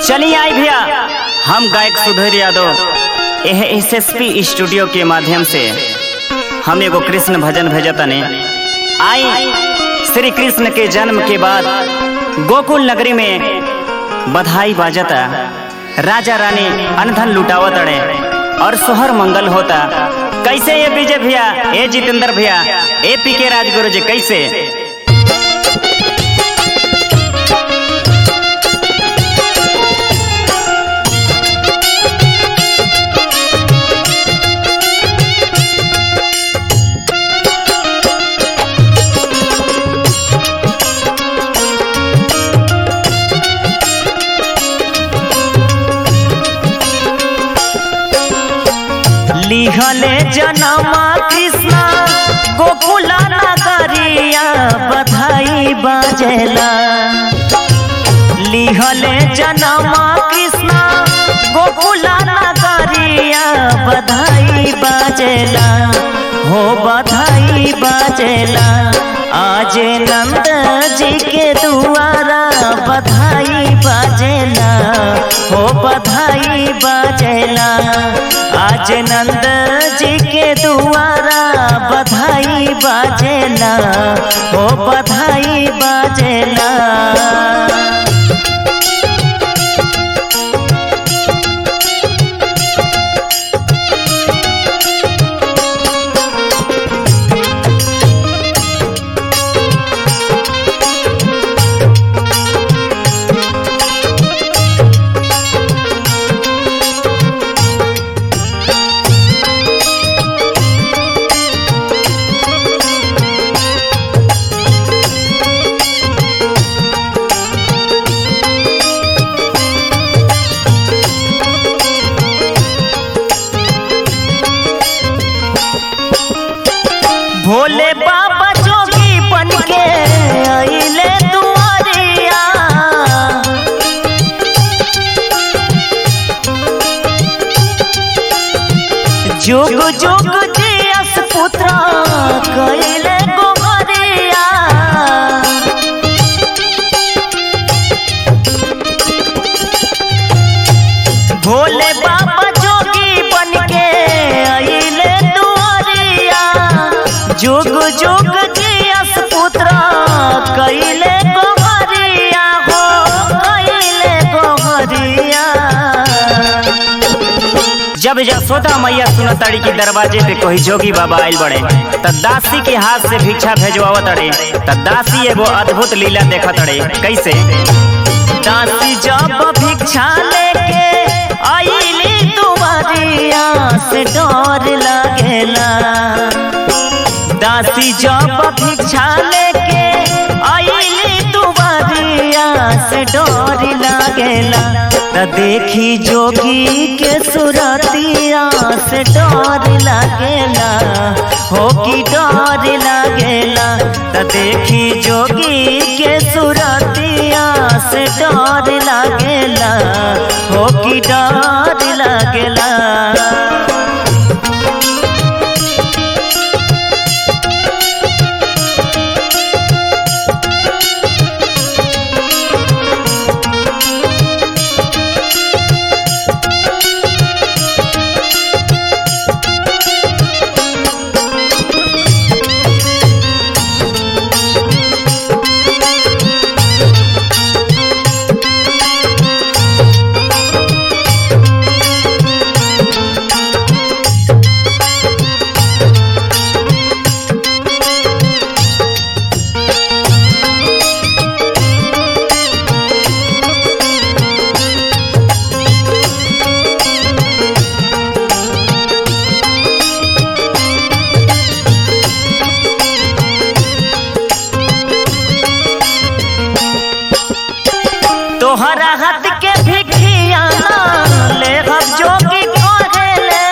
चलिए आई भैया हम गायक सुधीर यादव यह एस एस पी स्टूडियो के माध्यम से हम एगो कृष्ण भजन भेजतने आई श्री कृष्ण के जन्म के बाद गोकुल नगरी में बधाई बाजता राजा रानी अनधन लुटावत अड़े और सोहर मंगल होता कैसे ये विजय भैया ए जितेंद्र भैया ए पी के राजगुरु जी कैसे लिहले जनमा कृष्ण गोकुला नगरिया बधाई बाजेला लिहले जनमा कृष्ण गोकुला नगरिया बधाई बाजेला हो बधाई बाजेला आज नंद जी के दुआरा बधाई बाजेला हो बधाई बाजेला आज नंद जी के दुआरा बधाई बाजेला हो बधाई बाजेला भोले बाबा जोगी बन के आइले दुआरिया जुग जुग जियस पुत्र कैले गोहरिया भोले बाबा जोगी बन के आइले दुआरिया जुग जुग जियस पुत्र कैले गोहरिया हो कैले गोहरिया जब यशोदा मैया सुनताड़ी के दरवाजे पे कोई जोगी बाबा आयल बड़े त दासी के हाथ से भिक्षा भेजवावत अड़े त दासी एगो अद्भुत लीला देखत अड़े कैसे दासी जब भिक्षा लेके आईली दुआरिया से डर लगेला दासी जब भिक्षा लेके आईली दुआरिया से डर लगेला त देखी जोगी के सुरतिया से डर लगेला हो की डर लगेला त देखी जोगी के सुरतिया से डर लगेला हो की डर लगेला तोहरा हाथ के भिखिया ले हम जोगी कहेले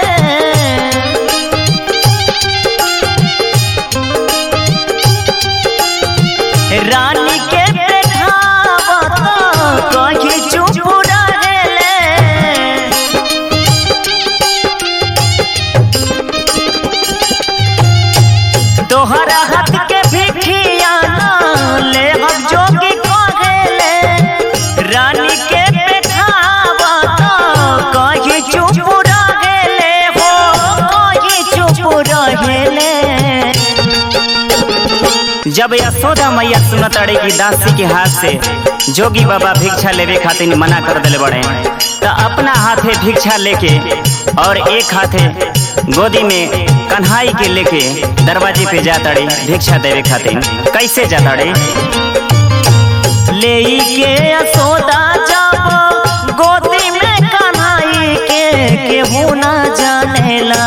रानी के देखावत कहीं चुप रहेले तोहरा हाथ के भिखिया ले हम जोगी कहेले रानी के पे जब यशोदा मैया सुनताड़ी की दासी के हाथ से जोगी बाबा भिक्षा लेवे खातिर मना कर दिले बड़े तो अपना हाथे भिक्षा लेके और एक हाथे गोदी में कन्हाई के लेके दरवाजे पे जाताड़ी भिक्षा देवे खातिर कैसे जाताड़ी ले के यशोदा जब गोदी में कन्हाई के केहू ना जानेला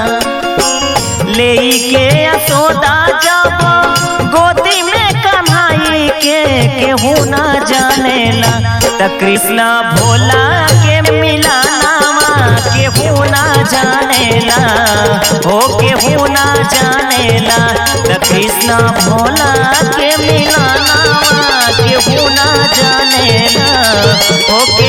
ले के यशोदा जब गोदी में कन्हाई के केहू ना जानेला त कृष्ण भोला के मिलानावा केहू ना जानेला हो केहू ना जानेला त कृष्ण भोला के मिलानावा केहू ना जानेला हो